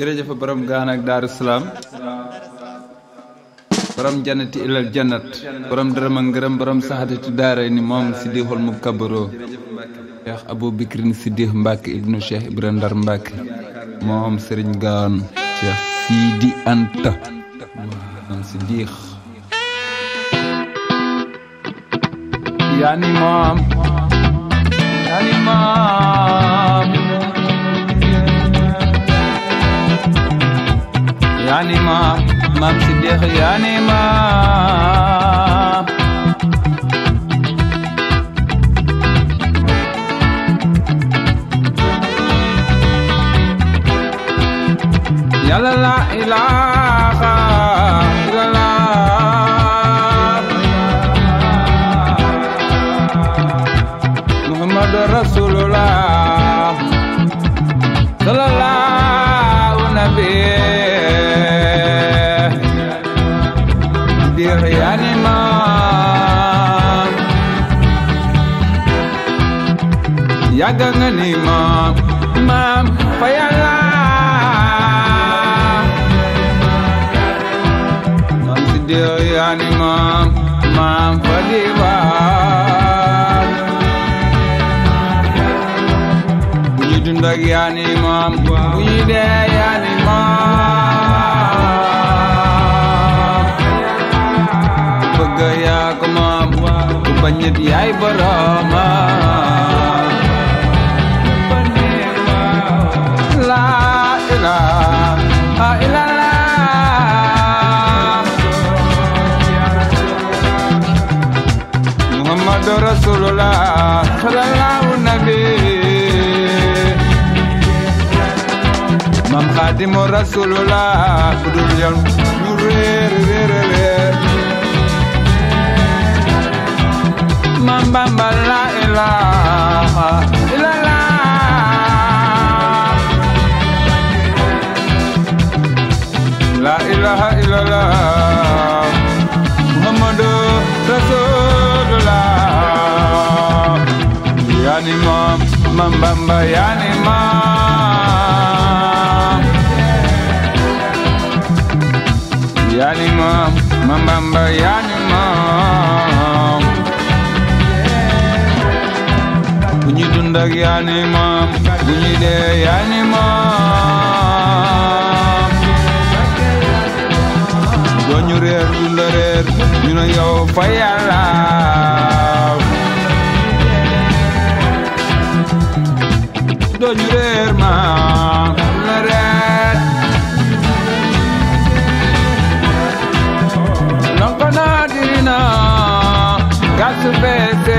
jërëjëf borom gaan ak daaru salaam borom jannati ilal jannat borom dërëm ak ngërëm borom saxatati daara ni moom siddiixul mu kabaroo cheikh abou bikrin siddiix mbàkke ibnu cheikh ibra ndar mbàkke moom sëriñ gaan cheikh siidi anta moom siddiix yaani moom yaani moom yaani maam maam Siddiq yaani maam yàlla la ilaha illallah muhammadu rasulullah sallallahu nabi dir yani maam yàgg nga ni maam maam fa yàlla maam si dir yani maam maam fa diwaan bu ñu dund ak yani maam bu ñu dee yani maam bëgg yaa ko maam ku bañ nit yaay borooma la ilaha illallah muhammadu rasulullah sallallahu nabi mam xaadimu rasulullah bu dul yow ñu réer réer réer mam bamba la ilaha illallah la ilaha illallah muhammadu rasulullah yani mam mam bamba yani mam yani mam mam bamba yani mam bu ñu dund ak yaani maam bu ñu dee yaani maam doo ñu réer dund réer ñu ne yow fa yàlla doo ñu réer maam na réer lonko naa dirina gasu beese